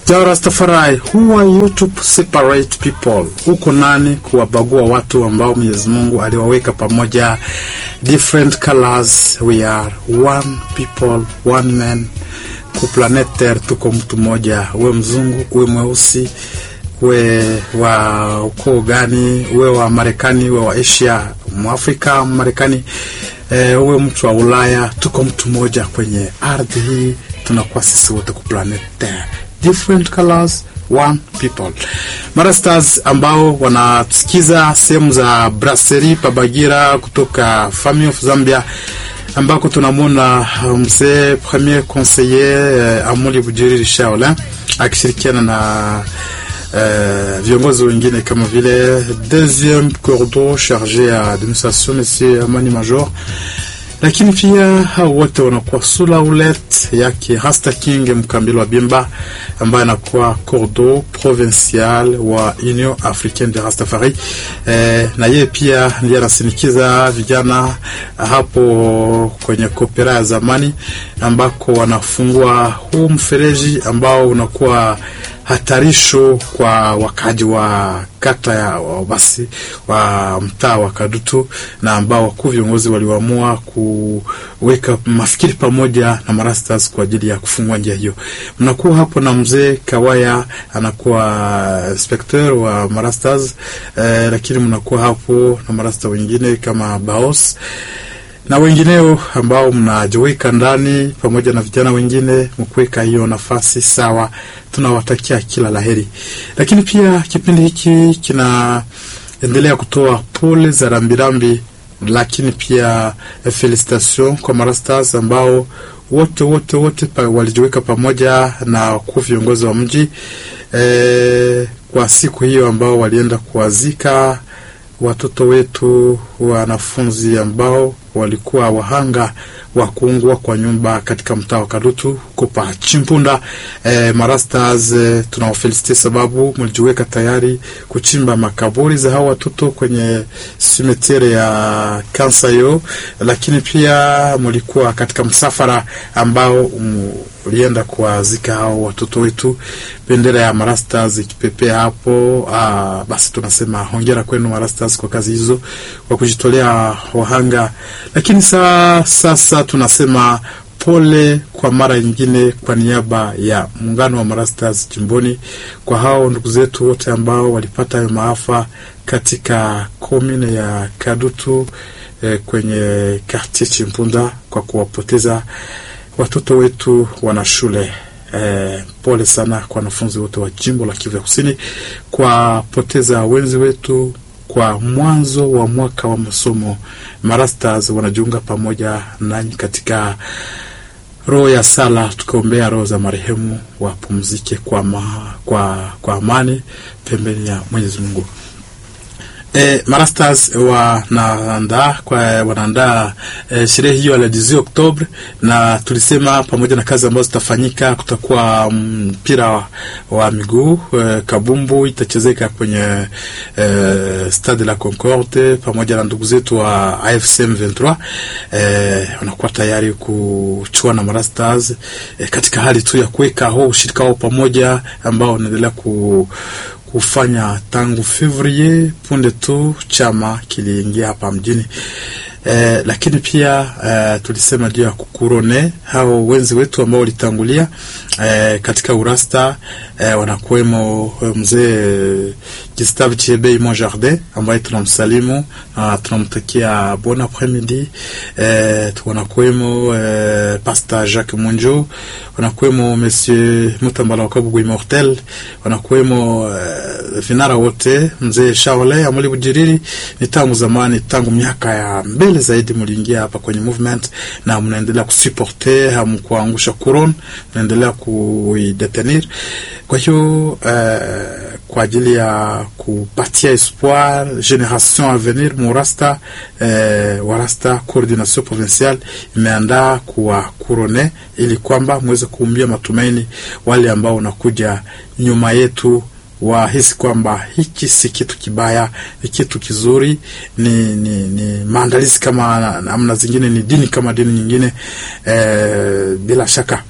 Ja Rastafari, who are you to separate people? Huko nani kuwabagua watu ambao Mwenyezi Mungu aliwaweka pamoja, different colors, we are one people, one man. Ku planet Terre tuko mtu mmoja, uwe mzungu, uwe mweusi, uwe wa ukoo gani, uwe wa Marekani, uwe wa Asia, Mwafrika, Marekani, e, uwe mtu wa Ulaya, tuko mtu mmoja kwenye ardhi hii, tunakuwa sisi wote ku planet Terre different colors one people. Marastars ambao wanasikiza sehemu za Brasserie Pabagira kutoka Family of Zambia ambako tunamwona mzee premier conseiller eh, Amuli Bujiri Shaola akishirikiana na eh, viongozi wengine kama vile deuxième cordo chargé à administration monsieur Amani Major lakini pia hao wote wanakuwa sula ulet yake Rasta King Mkambilo wa Bimba ambaye anakuwa cordo provincial wa Union Africaine de Rastafari. Eh, na yeye pia ndiye anasinikiza vijana hapo kwenye kopera ya zamani ambako wanafungua huu mfereji ambao unakuwa hatarisho kwa wakaji wa kata ya basi wa mtaa wa Kadutu na ambao wakuu viongozi waliamua kuweka mafikiri pamoja na marastas kwa ajili ya kufungua njia hiyo. Mnakuwa hapo na mzee Kawaya anakuwa inspector wa marastas eh, lakini mnakuwa hapo na marasta wengine kama Baos na wengineo ambao mnajiweka ndani pamoja na vijana wengine mkuweka hiyo nafasi sawa. Tunawatakia kila laheri, lakini pia kipindi hiki kinaendelea kutoa pole za rambirambi, lakini pia felicitation kwa marastas ambao wote wote wote pa, walijiweka pamoja na wakuu viongozi wa mji e, kwa siku hiyo ambao walienda kuwazika watoto wetu wanafunzi ambao walikuwa wahanga wa kuungua kwa nyumba katika mtaa wa Kadutu huko pa Chimpunda. E, marastas e, tunawafelisite sababu mlijiweka tayari kuchimba makaburi za hao watoto kwenye simetiere ya Kansayo, lakini pia mlikuwa katika msafara ambao ulienda kuwazika hao watoto wetu, bendera ya marastas ikipepea hapo. Aa, basi tunasema hongera kwenu marastas kwa kazi hizo, kwa kujitolea wahanga lakini saa sasa tunasema pole kwa mara nyingine kwa niaba ya muungano wa marastas jimboni kwa hao ndugu zetu wote ambao walipata hayo maafa katika komine ya Kadutu eh, kwenye quartier Chimpunda kwa kuwapoteza watoto wetu wana shule. Eh, pole sana kwa wanafunzi wote wa jimbo la Kivu ya Kusini kwa poteza wenzi wetu kwa mwanzo wa mwaka wa masomo. Marastas wanajiunga pamoja nanyi katika roho ya sala, tukiombea roho za marehemu wapumzike kwa, ma, kwa, kwa amani pembeni ya Mwenyezi Mungu. E, marastas wanaandaa kwa wanaandaa e, sherehe hiyo ya 18 Oktobre, na tulisema pamoja na kazi ambazo zitafanyika, kutakuwa mpira wa, wa miguu e, kabumbu itachezeka kwenye e, Stade la Concorde pamoja na ndugu zetu wa AFC M23 e, wanakuwa tayari kuchua na marastas e, katika hali tu ya kuweka ho ushirika wao pamoja ambao wanaendelea ku kufanya tangu Fevrier punde tu chama kiliingia hapa mjini. Eh, lakini pia eh, tulisema juu ya kukurone hao wenzi wetu ambao walitangulia eh, katika urasta eh, wanakuwemo mzee Gustave Chebe Mon Jardin ambaye tunamsalimu na tunamtakia bon après-midi. Eh, wanakuwemo eh, Pastor Jacques Munjo, wanakuwemo Monsieur Mutambala Wakabugu Immortel, wanakuwemo eh, vinara wote, mzee Shaole Amuli Bujiriri. Ni tangu zamani, tangu miaka ya mbele zaidi mliingia hapa kwenye movement na mnaendelea kusuporte, hamkuangusha kuron, mnaendelea kuidetenir. Kwa hiyo uh, kwa ajili ya kupatia espoir generation a venir murasta uh, warasta coordination provinciale imeandaa kuwa kurone ili kwamba mweze kuumbia matumaini wale ambao unakuja nyuma yetu wahisi kwamba hiki si kitu kibaya, ni kitu kizuri, ni, ni, ni maandalizi kama namna zingine, ni dini kama dini nyingine. E, bila shaka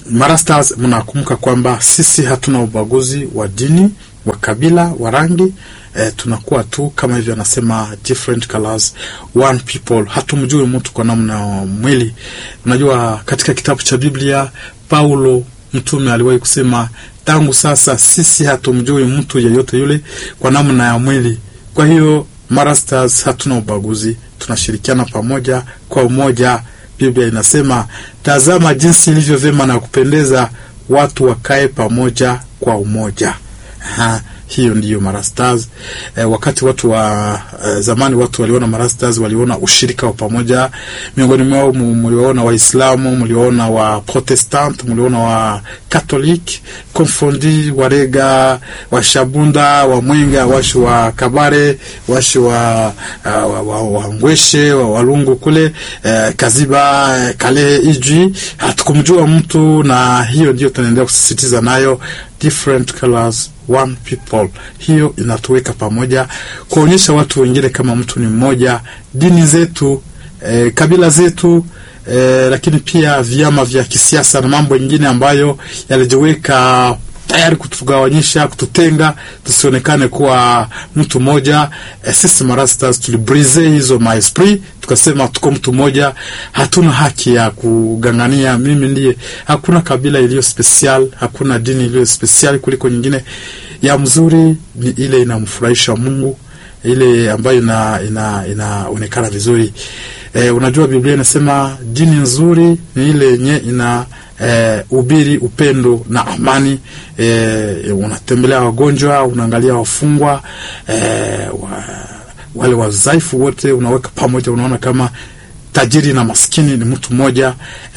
Marastars, mnakumbuka kwamba sisi hatuna ubaguzi wa dini, wa kabila, wa rangi eh, tunakuwa tu kama hivyo anasema different colors one people. Hatumjui mtu kwa namna ya mwili. Unajua, katika kitabu cha Biblia Paulo mtume aliwahi kusema, tangu sasa sisi hatumjui mtu yeyote yule kwa namna ya mwili. Kwa hiyo Marastars hatuna ubaguzi, tunashirikiana pamoja kwa umoja. Biblia inasema tazama jinsi ilivyo vyema na kupendeza watu wakae pamoja kwa umoja. Aha, hiyo ndiyo Marastars. E, wakati watu wa e, zamani watu waliona Marastars, waliona ushirika wa pamoja miongoni mwao. Mliona Waislamu, mliona wa Protestant, mliona wa Catholic, Konfondi, Warega, Washabunda, wa Mwenga, washi wa Kabare, washi wa, uh, wa, wa, wa Ngweshe, wa Walungu kule e, Kaziba, e, Kale, Ijwi, hatukumjua mtu, na hiyo ndio tunaendelea kusisitiza nayo different colors one people. Hiyo inatuweka pamoja, kuonyesha watu wengine kama mtu ni mmoja, dini zetu eh, kabila zetu eh, lakini pia vyama vya kisiasa na mambo mengine ambayo yalijiweka tayari kutugawanyisha, kututenga, tusionekane kuwa mtu mmoja. E, sisi Marastars tulibrise hizo maesprit, tukasema tuko mtu mmoja, hatuna haki ya kugangania mimi ndiye. Hakuna kabila iliyo special, hakuna dini iliyo special kuliko nyingine. Ya mzuri ni ile inamfurahisha Mungu, ile ambayo ina inaonekana ina vizuri. E, unajua Biblia inasema dini nzuri ni ile yenye ina Eh, ubiri upendo na amani. Eh, unatembelea wagonjwa, unaangalia wafungwa, eh, wa, wale wazaifu wote unaweka pamoja, unaona kama tajiri na maskini ni mtu mmoja.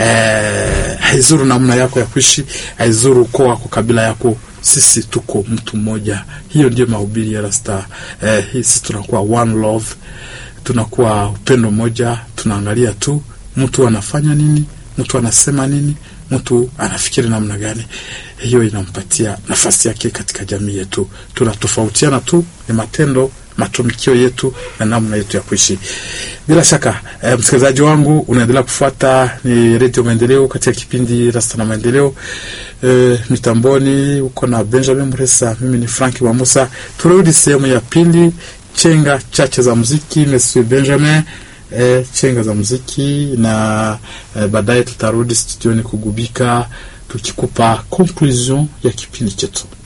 Eh, haizuru namna yako ya kuishi, haizuru ukoo wako, kabila yako, sisi tuko mtu mmoja. Hiyo ndio mahubiri ya Rasta. Eh, sisi tunakuwa one love, tunakuwa upendo mmoja, tunaangalia tu mtu anafanya nini, mtu anasema nini mtu anafikiri namna gani. Hiyo inampatia nafasi yake katika jamii yetu. Tunatofautiana tu ni matendo, matumikio yetu na namna yetu ya kuishi. Bila shaka e, msikilizaji wangu unaendelea kufuata ni Redio Maendeleo katika kipindi Rasta na Maendeleo. E, mitamboni uko na Benjamin Mresa, mimi ni Frank Wamusa. Turudi sehemu ya pili, chenga chache za muziki. Monsieur Benjamin E, chenga za muziki na e, baadaye tutarudi studioni kugubika tukikupa conclusion ya kipindi chetu.